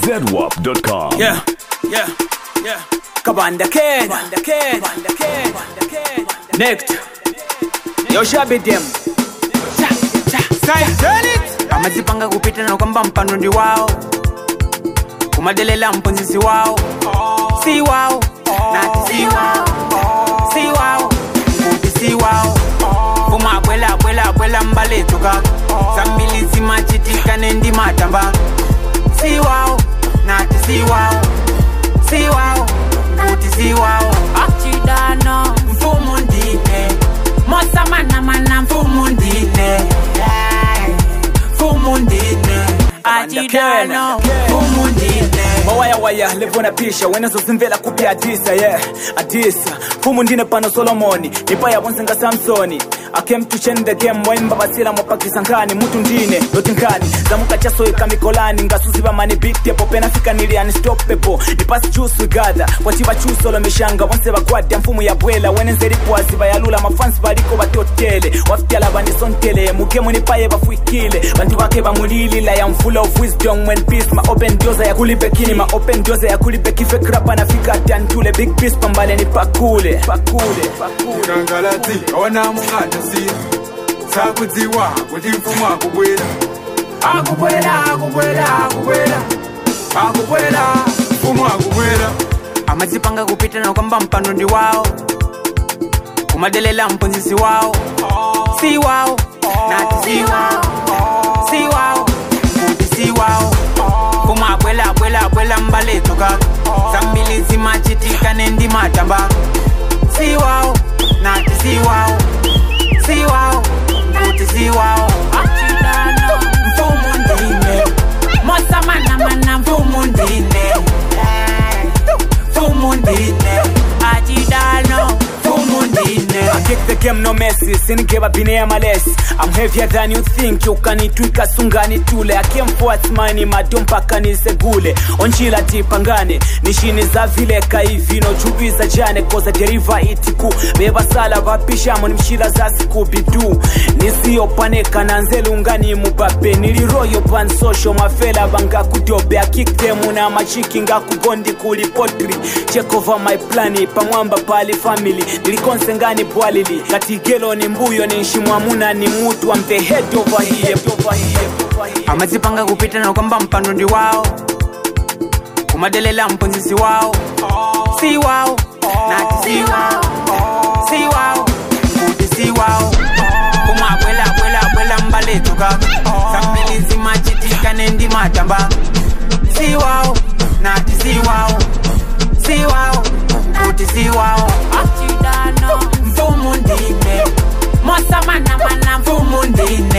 ZWAP.com. Yeah, yeah, yeah. Kabanda Ken. Kabanda Ken. Kabanda Ken. Kabanda Ken. Next. Yo shabi dem. Cha, cha. Say, tell it. Amazipanga kupita na kwamba mpando ndi wao. Kumadelela mponzisi wao. Si wao. Na si wao. Si wao. Kuti si wao. Kuma bwela bwela bwela mbale toka. Zambili zimachitika nendi matamba. Si wao. Nati si wao. Si wao. Kuti si wao. Achidano Mfumu ndine. Mosa mana mana Mfumu ndine. Mfumu ndine. Achidano Mfumu ndine. mawaya waya levona pisha wenezozimvela kupya adisa ye yeah. adisa mfumu ndine pano solomoni nipaya bonsenga samsoni I came to change the game waimba basila mwapakisa nkani mutu ndine loti nkani zamukachasoika mikolani ngasuziva mani bitepo penafika nili unstoppable nipasi chusu gada kwachiva chusolo mishanga bonse bagwadya mfumu ya bwela wenenzeripwazi bayalula mafansi baliko batotele wafityala bandisontele mukemu nipaye bafuikile bantu bake bamulilila ya mfula of wisdom when peace ma open doors ya kulipe kini ma open doors ya kulipe kife krapa nafika tantule big peace pambale ni pakule pakule pakule kangalati ona muhatasi sakudziwa kuti mfumu akubwera akubwera akubwera akubwera akubwera mfumu akubwera amadzipanga kupita na kwamba mpando ndi wao kumadelela mponzisi wao si wao nati si wao si wao kuti si wao kuma bwela bwela bwela mbale toka zambili zimachitika nendi matamba si wao nati si wao si wao kuti si wao Achidano mfumu ndine Mosa mana mana mfumu ndine mfumu ndine Achidano Fumu ndine I kick the game no messi Sinigeba bine ya malesi I'm heavier than you think You can itwika sungani tule I came forth mani madompa kanisegule Onchila tipangane Nishini za vile kaivino Chubiza jane koza deriva itiku Beba sala vapishamo ni mshila za siku bidu Nisiyopaneka na nzelungani mubabe Niliroyo pan social mafela banga kudobe I kick them na machiki nga kubondi kuli potri Check over my plani pamwamba pali family nilikonse ngani bwalili katigelo ni mbuyo ni nshimwamuna ni mutu I'm the head over here amadzipanga kupita na kwamba mpando ndi wao kumadelela mponzisi wao si wao nati si wao si wao kuti si wao kumabwela bwela bwela mbale toka zambili zimachitika nendi matamba si wao nati si wao si wao kuti si wao Achidano mfumu ndine Mosa mana mana mfumu ndine